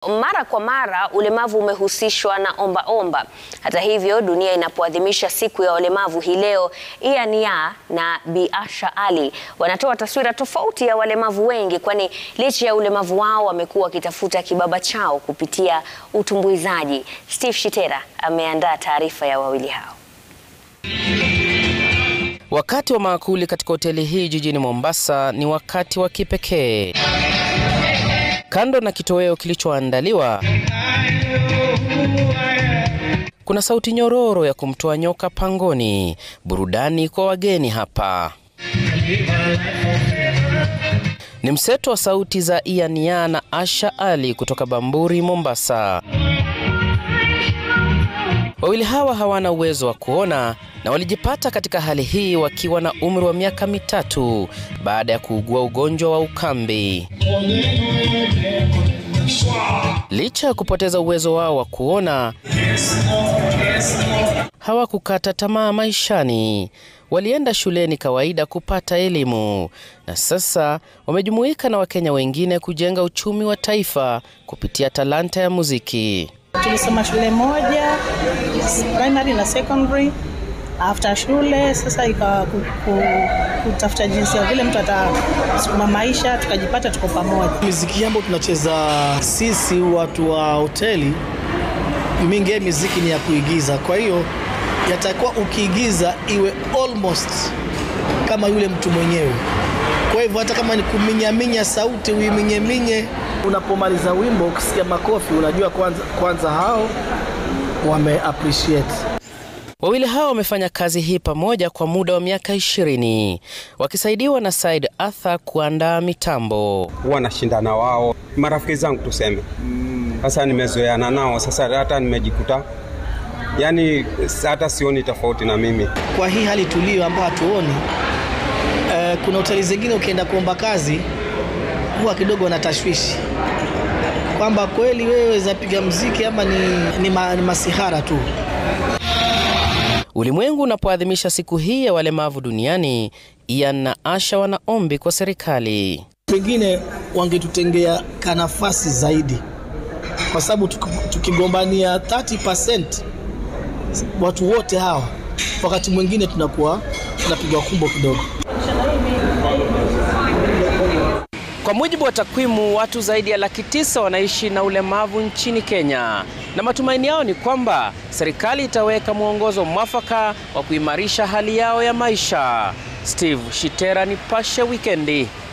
Mara kwa mara ulemavu umehusishwa na omba omba. Hata hivyo, dunia inapoadhimisha siku ya walemavu hii leo, Ian Yaa na Bi Asha Ali wanatoa taswira tofauti ya walemavu wengi, kwani licha ya ulemavu wao wamekuwa wakitafuta kibaba chao kupitia utumbuizaji. Steve Shitera ameandaa taarifa ya wawili hao. Wakati wa maakuli katika hoteli hii jijini Mombasa ni wakati wa kipekee. Kando na kitoweo kilichoandaliwa, kuna sauti nyororo ya kumtoa nyoka pangoni, burudani kwa wageni hapa. Ni mseto wa sauti za Ian Yaa na Asha Ali kutoka Bamburi, Mombasa. Wawili hawa hawana uwezo wa kuona na walijipata katika hali hii wakiwa na umri wa miaka mitatu baada ya kuugua ugonjwa wa ukambi. Licha ya kupoteza uwezo wao wa kuona, hawakukata tamaa maishani. Walienda shuleni kawaida kupata elimu na sasa wamejumuika na Wakenya wengine kujenga uchumi wa taifa kupitia talanta ya muziki. Tulisoma shule moja primary na secondary. After shule sasa ikawa kutafuta jinsi ya vile mtu atasukuma maisha, tukajipata tuko pamoja. Miziki ambayo tunacheza sisi watu wa hoteli mingi, miziki ni ya kuigiza, kwa hiyo yatakuwa ukiigiza iwe almost kama yule mtu mwenyewe. Kwa hivyo hata kama ni kuminyaminya sauti uiminyeminye, unapomaliza wimbo ukisikia makofi, unajua kwanza, kwanza hao wame appreciate. Wawili hao wamefanya kazi hii pamoja kwa muda wa miaka ishirini wakisaidiwa na Said Arthur kuandaa mitambo. Huwa nashindana wao, marafiki zangu tuseme. Sasa nimezoeana nao, sasa hata nimejikuta yani hata sioni tofauti na mimi. Kwa hii hali tulio ambayo hatuoni eh, kuna hoteli zingine ukienda kuomba kazi huwa kidogo na tashwishi kwamba kweli wewe zapiga mziki ama ni, ni, ma, ni masihara tu. Ulimwengu unapoadhimisha siku hii ya walemavu duniani, Ian na Asha wana ombi kwa serikali. Pengine wangetutengea kanafasi zaidi, kwa sababu tukigombania 30% watu wote hawa, wakati mwingine tunakuwa tunapigwa kumbo kidogo. Kwa mujibu wa takwimu, watu zaidi ya laki tisa wanaishi na ulemavu nchini Kenya, na matumaini yao ni kwamba serikali itaweka mwongozo mwafaka wa kuimarisha hali yao ya maisha. Steve Shitera, Nipashe Wikendi.